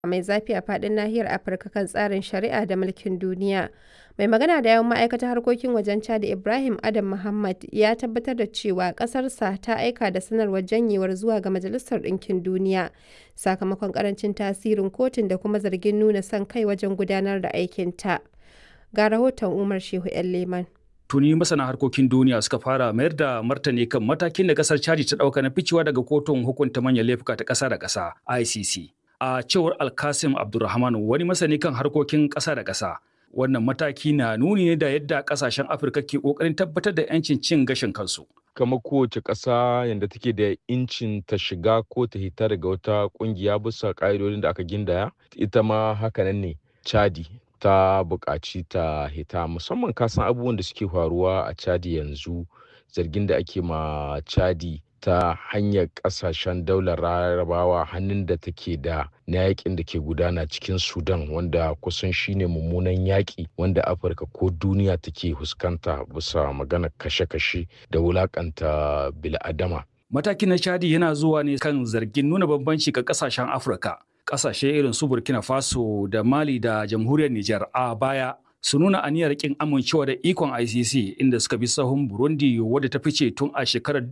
mai zafi a faɗin nahiyar Afirka kan tsarin shari'a da mulkin duniya. Mai magana da yawun ma'aikatar harkokin wajen Chad Ibrahim Adam Muhammad ya tabbatar da cewa ƙasarsa ta aika da sanarwar janyewar zuwa ga Majalisar Ɗinkin Duniya sakamakon ƙarancin tasirin kotun da kuma zargin nuna son kai wajen gudanar da aikinta. Ga rahoton Umar Shehu 'yan Leman. tuni masana harkokin duniya suka fara mayar da martani kan matakin da kasar chadi ta dauka na ficewa daga kotun hukunta manyan laifuka ta kasa da kasa icc a cewar alkasim abdulrahman wani masani kan harkokin kasa da kasa wannan mataki na nuni ne da yadda kasashen afirka ke kokarin tabbatar da yancin cin gashin kansu kamar kowace ƙasa yadda take da incin ta shiga ko ta hita daga wata ƙungiya bisa ƙa'idodin da aka gindaya ita ma hakanan ne chadi ta buƙaci ta hita musamman kasan abubuwan da suke faruwa a chadi yanzu zargin da ake ma chadi ta hanyar ƙasashen daular larabawa hannun da take da na yakin da ke gudana cikin sudan wanda kusan shine mummunan yaƙi wanda afirka ko duniya take fuskanta bisa magana kashe-kashe da wulaƙanta bil'adama matakin na chadi yana zuwa ne kan zargin nuna bambanci ga ƙasashen afirka kasashe irin su Burkina Faso da Mali da Jamhuriyar Nijar a baya su nuna aniyar kin amincewa da ikon ICC inda suka bi sahun Burundi wadda ta fice tun a shekarar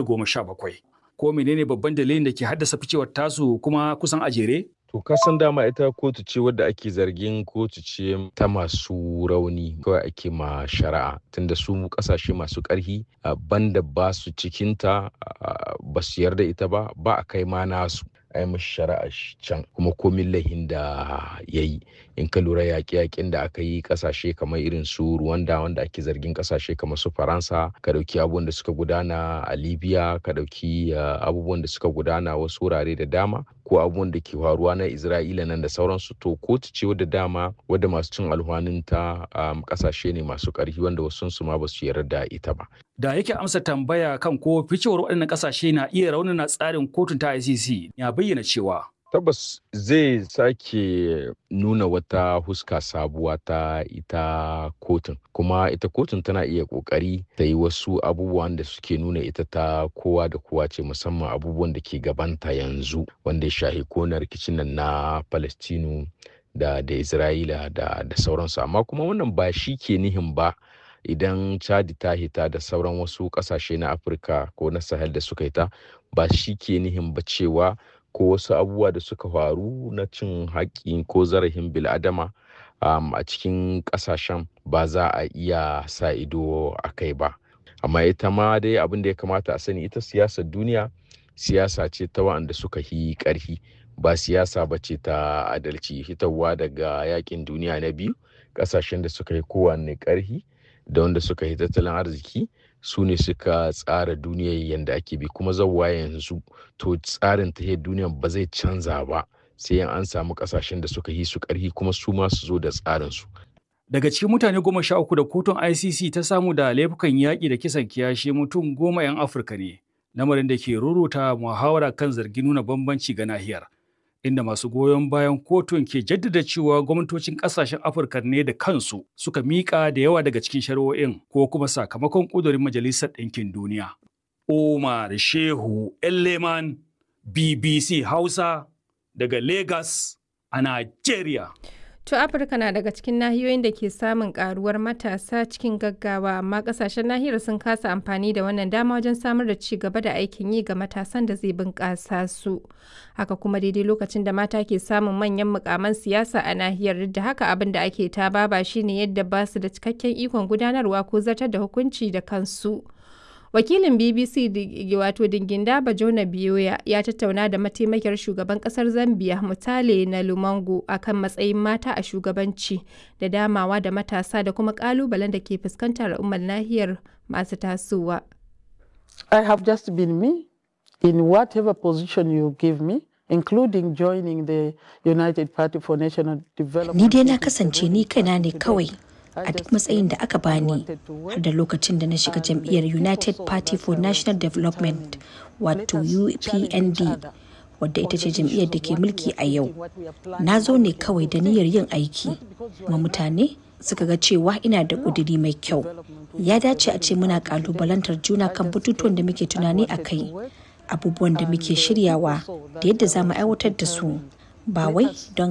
2017. Ko menene babban dalilin da ke haddasa ficewar tasu kuma kusan a jere? To kasan dama ita kotu ce wadda ake zargin kotu ce ta masu rauni kawai ake ma shari'a tunda su kasashe masu ƙarfi banda ba su cikinta ba su yarda ita ba ba a kai ma nasu. a yi mashi shari'a can kuma komin lahin da ya yi in ka lura yaƙe-yaƙen da aka yi ƙasashe kamar irin su Rwanda wanda ake zargin ƙasashe kamar su Faransa ka ɗauki abubuwan da suka gudana a Libya ka ɗauki abubuwan da suka gudana wasu wurare da dama ko abubuwan da ke faruwa na Isra'ila nan da sauransu to kotu ce wadda dama wadda masu cin alhwanin ta ƙasashe ne masu ƙarfi wanda wasu su ma ba su yarda da ita ba. Da yake amsa tambaya kan ko ficewar waɗannan ƙasashe na iya raunana tsarin kotun ta ICC ya bayyana cewa tabbas zai sake nuna wata huska sabuwa ta ita kotun kuma ita kotun tana iya kokari ta yi wasu abubuwan da suke nuna ita ta kowa da kowa ce musamman abubuwan da ke gabanta yanzu wanda ya shahi kona rikicin nan na palestinu da da isra'ila da da sauransu amma kuma wannan ba shi ke nihin ba idan chadi ta hita da sauran wasu kasashe na afirka ko na sahel da suka hita ba shi ke nihin ba cewa ko wasu abubuwa da suka faru na cin haƙƙi ko zarafin bil'adama um, a cikin ƙasashen ba za a iya sa ido a kai ba amma ita ma dai abin da ya kamata a sani ita siyasar duniya siyasa ce ta wa'anda suka yi ƙarfi ba siyasa ba ce ta adalci hitarwa daga yakin duniya na biyu ƙasashen da suka yi kowanne ƙarfi da wanda suka yi tattalin arziki su ne suka tsara duniyar yadda ake bi kuma zauwa yanzu to tsarin ta duniyar ba zai canza ba sai an samu kasashen da suka yi su karhi kuma su ma su zo da tsarin su daga cikin mutane goma sha uku da kotun icc ta samu da laifukan yaƙi da kisan kiyashi mutum goma 'yan afirka ne lamarin da ke ruruta muhawara kan zargin nuna bambanci ga nahiyar inda masu goyon bayan kotun ke jaddada cewa gwamnatocin kasashen afirka ne da kansu suka miƙa da yawa daga cikin shari'o'in ko kuma sakamakon ƙudurin majalisar ɗinkin duniya omar shehu leman bbc hausa daga lagos a nigeria To Afirka na daga cikin nahiyoyin da ke samun karuwar matasa cikin gaggawa amma kasashen nahiyar sun kasa amfani da wannan dama wajen samar da ci gaba da aikin yi ga matasan da zai bunƙasa su. Haka kuma daidai lokacin da mata ke samun manyan mukaman siyasa a nahiyar duk da haka abin da ake ta baba shine yadda ba su da cikakken ikon gudanarwa ko zartar da hukunci da kansu. wakilin bbc wato dinginda bajona biyoya ya tattauna da mataimakiyar shugaban kasar zambia mutale na lumango akan matsayin mata a shugabanci da damawa da matasa da kuma kalubalen da ke fuskantar al'ummar nahiyar masu tasowa i have just been me in whatever position you give me including joining the united party for national development ni dai na kasance ni kaina ne kawai a duk matsayin da aka bani har da lokacin da na shiga jam'iyyar united party for national development wato upnd wadda ita ce jam'iyyar da ke mulki a yau na zo ne kawai da niyyar yin aiki ma mutane suka ga cewa ina da ƙudiri mai kyau ya dace a ce muna ƙalubalantar juna kan batutuwan da muke tunani a kai abubuwan da muke shiryawa da yadda za mu aiwatar da su ba wai don